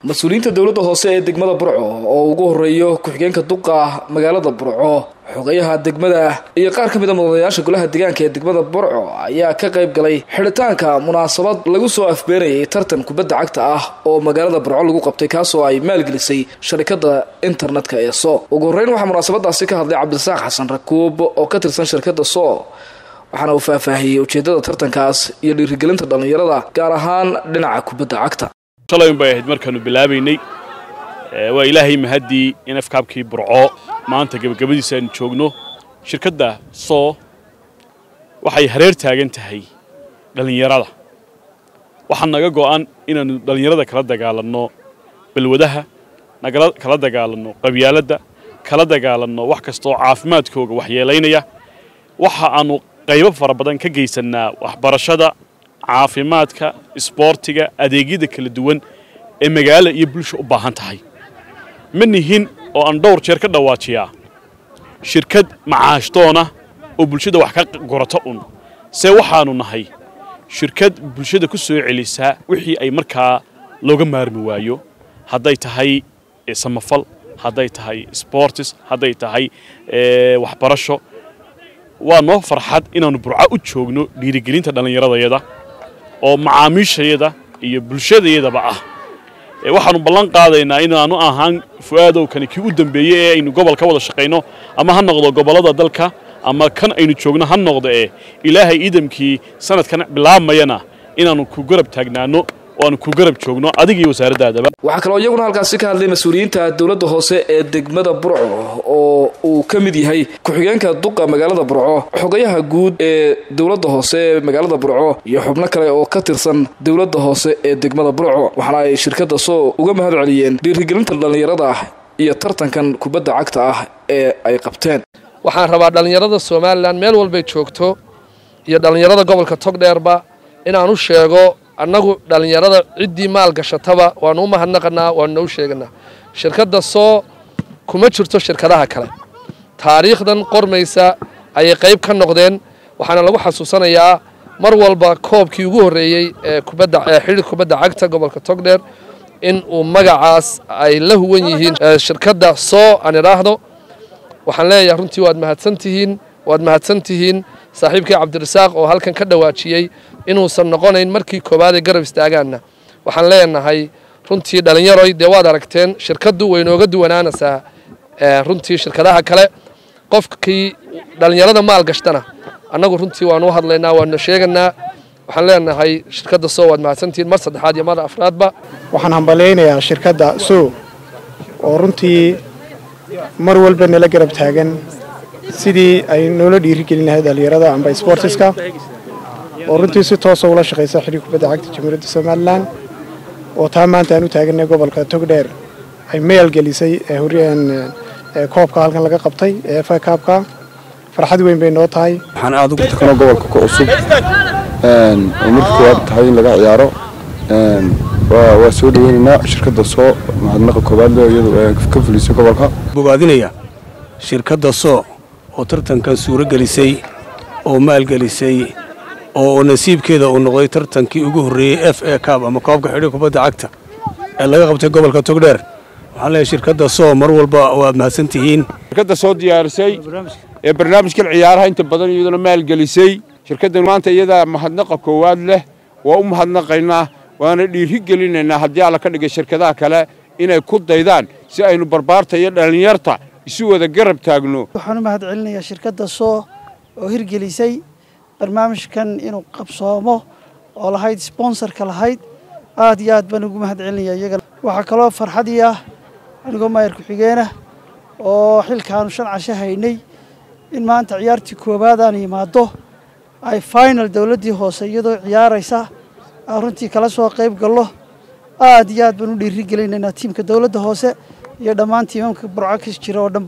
mas-uuliyiinta dowladda hoose ee degmada burco oo ugu horeeyo ku-xigeenka duqa magaalada burco xogayaha degmada iyo qaar ka mid a mudanayaasha golaha deegaanka ee degmada burco ayaa ka qayb galay xidhitaanka munaasabad lagu soo afbeenayay tartan kubadda cagta ah oo magaalada burco lagu qabtay kaasoo ay maalgelisay sharikada internetka ee so ugu horreyn waxaa munaasabadaasi ka hadlay cabdirasaaq xasan rakuub oo ka tirsan shirkadda so waxaana uu faahfaahiyey ujeedada tartankaas iyo dhiirigelinta dhallinyarada gaar ahaan dhinaca kubadda cagta shalay bay ahayd markaanu bilaabaynay waa ilaahay mahaddii in afkaabkii burco maanta gebagabadiisa aynu joogno shirkadda soo waxay hareer taagan tahay dhallinyarada waxaa naga go'an inaannu dhallinyarada kala dagaalanno balwadaha kala dagaalanno qabyaaladda kala dagaalanno wax kastaoo caafimaadkooga waxyeelaynaya waxa aannu qaybo fara badan ka geysannaa waxbarashada caafimaadka isboortiga adeegyada kala duwan ee magaala iyo bulsha u baahan tahay ma nihin oo aan dhowr jeer ka dhawaajiyaa shirkad macaashdoona oo bulshada wax ka gorata un see waxaannu nahay shirkad bulshada ku soo celisaa wixii ay markaa looga maarmi waayo hadday tahay samafal hadday tahay sboortis hadday tahay waxbarasho waa noo farxad inaannu burco u joogno dhiirigelinta dhallinyaradayada oo macaamiishayada iyo bulshadayadaba ah waxaannu ballan qaadaynaa inaannu ahaan fu'aadowkani kii u dambeeyey ee aynu gobol ka wada shaqayno ama ha noqdo gobollada dalka ama kan aynu joogno ha noqdo ee ilaahay iidamkii sanadkan bilaabmayana inaannu ku garab taagnaano oo aanu ku garab joogno adiga iyo wasaaraddaadaba waxaa kaloo iyaguna halkaasi ka hadlay mas-uuliyiinta dowladda hoose ee degmada burco oo uu ka mid yahay ku-xigeenka duqa magaalada burco xogayaha guud ee dowladda hoose ee magaalada burco iyo xubno kale oo ka tirsan dowladda hoose ee degmada burco waxaana ay shirkadda soo uga mahad celiyeen dhiirigelinta dhallinyarada iyo tartankan kubadda cagta ah ee ay qabteen waxaan rabaa dhallinyarada somalilan meel walbay joogto iyo dhallinyarada gobolka togdheerba inaan u sheego annagu dhallinyarada ciddii maal gashataba waanu u mahadnaqanaa waanuna u sheeganaa shirkadda soo kuma jirto shirkadaha kale taariikhdan qormaysa ayay qayb ka noqdeen waxaana lagu xasuusanayaa mar walba koobkii ugu horreeyey ee kubadda ee xidhiir kubadda cagta gobolka togdheer in uu magacaas ay la huwan yihiin shirkadda soo aan idhaahdo waxaan leeyahay runtii waad mahadsan tihiin waad mahadsan tihiin saaxiibkii cabdirasaaq oo halkan ka dhawaajiyey inuusan noqonayn markii koowaad ee garab istaagaanna waxaan leenahay runtii dhallinyaroy dee waad aragteen shirkaddu way nooga duwanaanaysaa runtii shirkadaha kale qofkii dhallinyarada maal gashtana annagu runtii waanu u hadlaynaa waanu sheeganaa waxaan leenahay shirkadda soo waad mahadsantihiin mar saddexaad iyo mar afraadba waxaan hambalaynayaa shirkadda soo oo runtii mar walba nala garab taagan sidii ay noola dhiirigelin lahayd dhallinyarada amba sboortiska oo runtii si toosa ula shaqaysa xidhiir kubadda cagta jamhuuriyadda somalilan oo taa maanta aan u taaganay gobolka togdheer ay maalgelisay koobka halkan laga qabtay ee efa kaabka farxad weyn bay noo tahay waxaan aad ugu takano gobolka ku cusub oo markii koowaad tahay in laga ciyaaro waa soo dhaweynaynaa shirkadda soo mahadnaqa koowaad leh iyadu ka fulisay gobolka bogaadinaya shirkadda soo oo tartankan suuro gelisay oo maalgelisay oo nasiibkeeda uu noqday tartankii ugu horreeyey f a cab ama koobka xidhiir kubadda cagta ee laga qabtay gobolka togdheer waxaan leeyahay shirkadda soo mar walba waad mahadsan tihiin shirkadda soo diyaarisay ee barnaamijkan ciyaaraha inta badan iyaduna maalgelisay shirkaddan maanta iyadaa mahadnaqa koowaad leh waa u mahadnaqaynaa waana dhiiri gelinaynaa haddii alla ka dhigay shirkadaha kale inay ku daydaan si aynu barbaarta iyo dhallinyarta isu wada garab taagno waxaan u mahad celinayaa shirkadda soo oo hirgelisay barnaamijkan inuu qabsoomo oo lahayd sbonsarka lahayd aad iyo aad baan ugu mahad celinaya iyaga waxaa kaloo farxadii ah anigoo maayar ku-xigeenah oo xilkaanu shan casho haynay in maanta ciyaartii koowaad aan yimaado ay final dowladdii hoose iyadoo ciyaaraysa aan runtii kala soo qayb gallo aad iyo aad baan u dhiiri gelinaynaa tiimka dowladda hoose iyo dhammaan tiimamka burco kas jira oo dhan